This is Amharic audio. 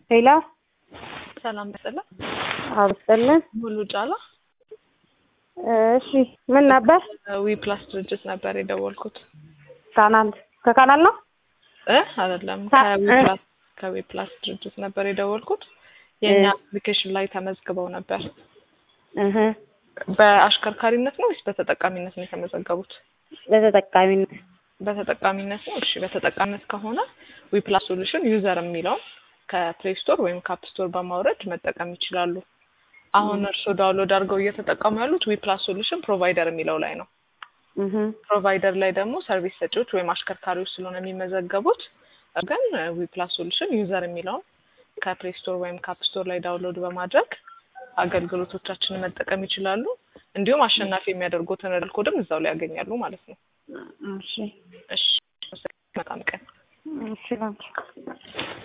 ሄሎ ሰላም በሰላም አብስጥልን። ሙሉ ጫላ እሺ ምን ነበር? ዊ ፕላስ ድርጅት ነበር የደወልኩት ካናል ከካናል ነው እ አይደለም ካ- ከዊ እ። ፕላስ ከዊ ፕላስ ድርጅት ነበር የደወልኩት የእኛ አፕሊኬሽን ላይ ተመዝግበው ነበር እህ በአሽከርካሪነት ነው ወይስ በተጠቃሚነት ነው የተመዘገቡት ለተጠቃሚነት በተጠቃሚነት ነው እሺ በተጠቃሚነት ከሆነ ዊ ፕላስ ሶሉሽን ዩዘር የሚለውን ከፕሌይ ስቶር ወይም ከአፕ ስቶር በማውረድ መጠቀም ይችላሉ አሁን እርስዎ ዳውንሎድ አድርገው እየተጠቀሙ ያሉት ዊ ፕላስ ሶሉሽን ፕሮቫይደር የሚለው ላይ ነው እህ ፕሮቫይደር ላይ ደግሞ ሰርቪስ ሰጪዎች ወይም አሽከርካሪዎች ስለሆነ የሚመዘገቡት ግን ዊ ፕላስ ሶሉሽን ዩዘር የሚለውን ከፕሌይ ስቶር ወይም ከአፕ ስቶር ላይ ዳውንሎድ በማድረግ አገልግሎቶቻችንን መጠቀም ይችላሉ እንዲሁም አሸናፊ የሚያደርጉትን ሪል ኮድም እዛው ላይ ያገኛሉ ማለት ነው እሺ እሺ በጣም ቀን እሺ ላንቺ